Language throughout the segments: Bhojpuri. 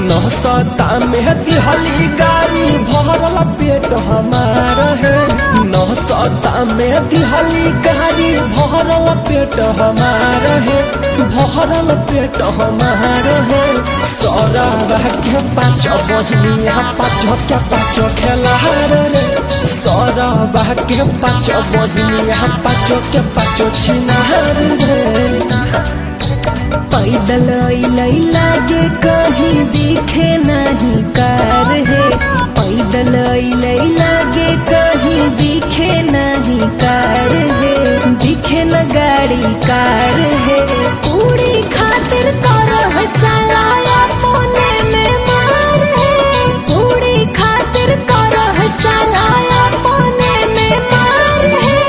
नौसता में दिहली गाड़ी भरल पेट हमार है नौसता में दिहली गाड़ी भरल पेट हमार है भरल पेट हमार है सौरा के पाँच बहिनिया पाँच के पाँच खेलार रे सौरा के पाँच बहिनिया पाँच के पाँच छिनार रे पैदल अइलै लागे कहीं दिखे नहीं कार है पैदल अइलै लागे कहीं दिखे नहीं कार है दिखे न गाड़ी कार है पूरी खातिर कर हसलाया मोने में मार है पूरी खातिर कर हसलाया मोने में मार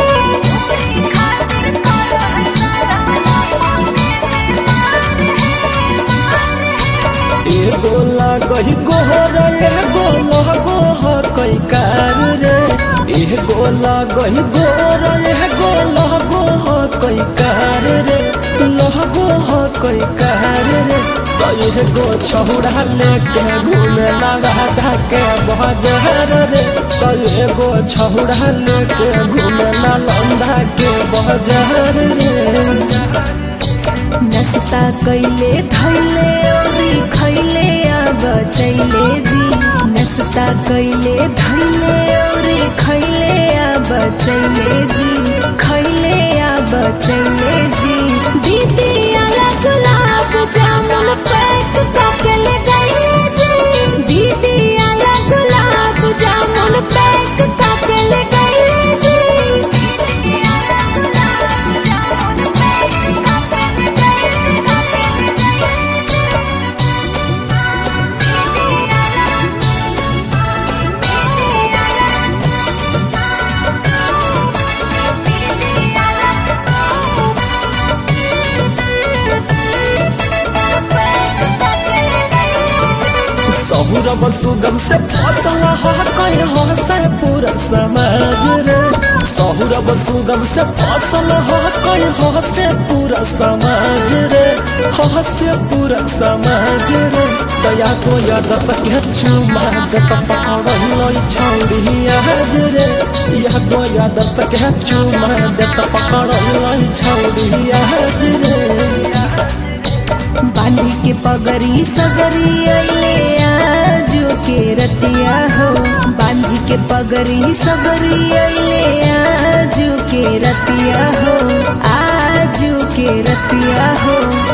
एगो लागही गोहर एगो लगो हकई कार रे एगो लागही गोहर एगो लगो हकई कार रे लगो हकई कार रे तो एगो छौड़ा लेके घूमे राधा के बाजार रे तो एगो छौड़ा लेके घूमे लंदा के बाजार रे नस्ता कैले धैले औरी खैले अब चैले जी नस्ता कैले धैले औरी खैले अब चैले जी खैले अब चैले जी दीदी अलग गुलाब जामुन पैक करके ले गई जी दीदी अलग गुलाब जामुन पैक करके ले गई जी सहुरब सुगम से फसल हकई हसे पूरा समाज रे सहुरब सुगम से फसल हकई हसे पूरा समाज रे हसे पूरा समाज रे दया को या दस के चुमा गत पकड़ल छौड़ी आज रे या दो या दस के चुमा गत पकड़ल छौड़ी आज रे बांधी के पगरी सगरी अइले आजो के रतिया हो बांधी के पगरी सगरी अइले आजो के रतिया हो आजो के रतिया हो